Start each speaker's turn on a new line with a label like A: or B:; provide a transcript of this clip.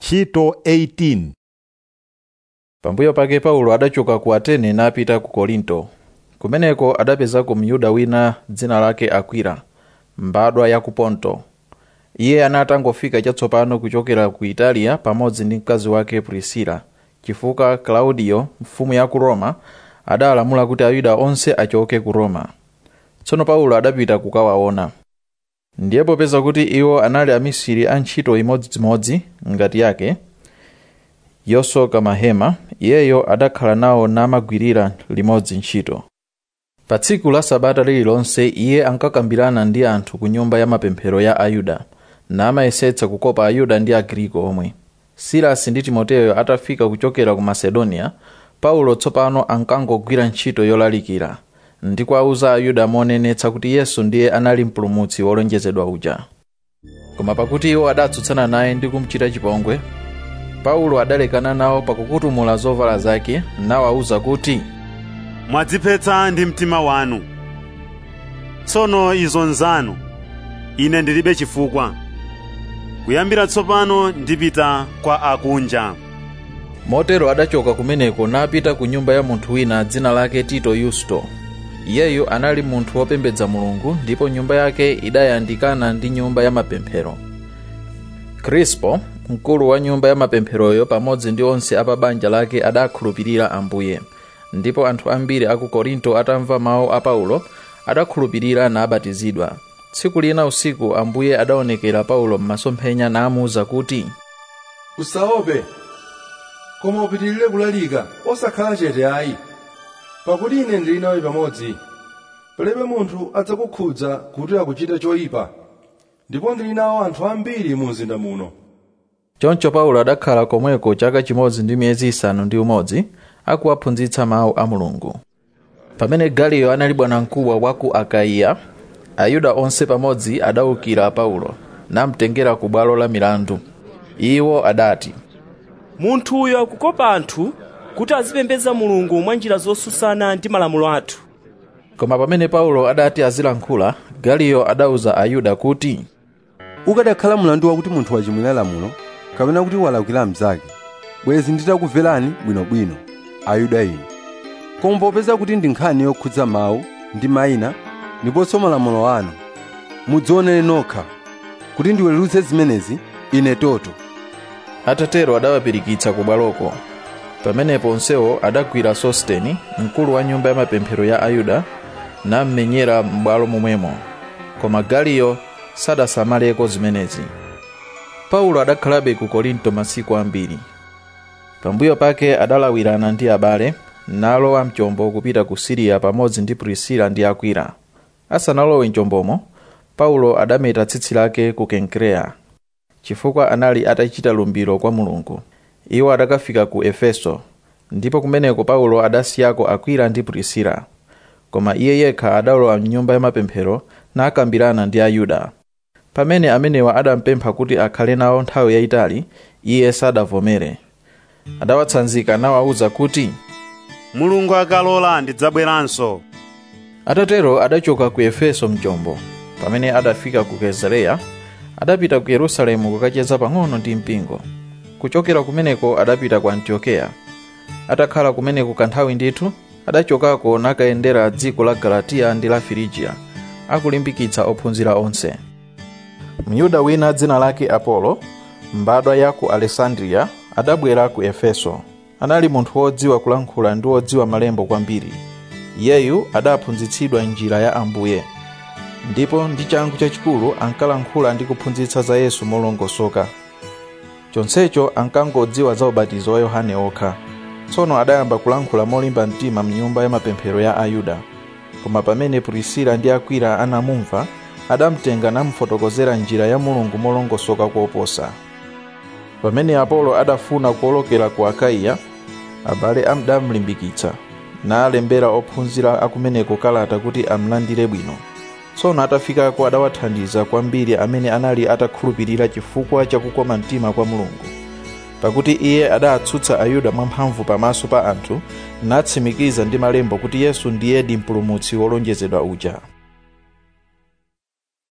A: ntchito 18
B: pambuyo pake paulo adachoka ku atene napita ku korinto kumeneko adapezako myuda wina dzina lake akwila mbadwa ya ku ponto iye anatangofika chatsopano kuchokera ku italiya pamodzi ndi mkazi wake prisila chifukwa klaudiyo mfumu ya ku roma adalamula kuti ayuda onse achoke ku roma tsono paulo adapita kukawaona ndiye popeza kuti iwo anali amisiri a ntchito imodzimodzi ngati yake yosoka mahema iyeyo adakhala nawo namagwirira limodzi ntchito pa tsiku la sabata lililonse iye ankakambirana ndi anthu ku nyumba ya mapemphero ya ayuda namayesetsa kukopa ayuda ndi agriko omwe silasi ndi timoteyo atafika kuchokera ku masedoniya paulo tsopano ankangogwira ntchito yolalikira ndi kuwauza ayuda monenetsa kuti yesu ndiye anali mpulumutsi wolonjezedwa uja koma pakuti iwo adatsutsana naye ndi kumuchita chipongwe paulo adalekana nawo pakukutumula zovala zake nawawuza kuti
C: mwadziphetsa ndi mtima wanu tsono izo nzanu ine ndilibe chifukwa kuyambira tsopano ndipita kwa akunja
B: motero adachoka kumeneko napita ku nyumba ya munthu wina dzina lake tito yusto iyeyu anali munthu wopembedza mulungu ndipo nyumba yake idayandikana ndi nyumba ya mapemphero krispo mkulu wa nyumba ya mapempheroyo pamodzi ndi onse a pa banja lake adakhulupirira ambuye ndipo anthu ambiri a ku korinto atamva mawu a paulo adakhulupirira nabatizidwa tsiku lina usiku ambuye adaonekera paulo m'masomphenya namuwuza kuti
D: usaope koma upitirire kulalika osakhala chete ayi pakuti ine ndili nawe pamodzi palibe munthu adzakukhudza kuti akuchita choyipa ndipo ndili nawo anthu ambiri mu mzinda muno
B: choncho paulo adakhala komweko chaka chimodzi ndi miyezi isanu ndi umodzi akuwaphunzitsa mawu a mulungu pamene galiyo anali bwanamkubwa wa ku akaiya ayuda onse pamodzi adawukira paulo namtengera ku bwalo la milandu iwo adati
E: munthu uyo akukopa anthu kuti azipembedza mulungu mwa njira zosusana ndi malamulo athu
B: koma pamene paulo adati azilankhula galiyo adawuza ayuda kuti
F: ukadakhala mlandu wakuti munthu wachimwira lamulo kapena kuti walakwira mnzake bwezi nditakubverani bwinobwino ayuda inu koma popeza kuti ndi nkhani yokhudza mawu ndi mayina ndiponso malamulo anu mudzionere nokha kuti ndiweruze zimenezi ine toto
B: atatero adawapirikitsa ku bwaloko pamenepo onsewo adagwira sosteni mkulu wa nyumba ya mapemphero ya ayuda nammenyera m'bwalo momwemo koma galiyo sadasamaleko zimenezi paulo adakhalabe ku korinto masiku ambiri pambuyo pake adalawirana ndi abale nalowa mchombo kupita ku siriya pamodzi ndi prisila ndi akwila asanalowe mchombomo paulo adameta tsitsi lake ku kenkereya chifukwa anali atachita lumbiro kwa mulungu iwo adakafika ku efeso ndipo kumeneko paulo adasiyako akwila ndi prisila koma iye yekha adalowa mnyumba ya mapemphero nakambirana ndi ayuda pamene amenewa adampempha kuti akhale nawo nthawi yayitali iye sadavomere adawatsanzika nawawuza kuti
C: mulungu akalola ndidzabweranso
B: atatero adachoka ku efeso mchombo pamene adafika ku kesareya adapita ku yerusalemu kukacheza pang'ono ndi mpingo kuchokera kumeneko adapita ku antiokeya atakhala kumeneko kanthawi ndithu adachokako nakayendera dziko la galatiya ndi la firigiya akulimbikitsa ophunzira onse myuda wina dzina lake apolo mbadwa ya ku alessandriya adabwera ku efeso anali munthu wodziwa kulankhula ndi wodziwa malembo kwambiri iyeyu adaphunzitsidwa njira ya ambuye ndipo ndi changu chachikulu ankalankhula ndi kuphunzitsa za yesu molongosoka chonsecho ankangodziwa za ubatizo wa yohane okha tsono adayamba kulankhula molimba mtima mnyumba ya mapemphero ya ayuda koma pamene prisila ndi akwila anamumva adamtenga namufotokozera njira ya mulungu molongosoka koposa pamene apolo adafuna kuolokera ku akaiya abale adamulimbikitsa nalembera ophunzira akumeneko kalata kuti amlandire bwino tsono atafikako adawathandiza kwambiri amene anali atakhulupirira chifukwa chakukoma mtima kwa mulungu pakuti iye adatsutsa ayuda mwamphamvu pamaso pa anthu natsimikiza ndi malembo kuti yesu ndiyedi mpulumutsi wolonjezedwa uja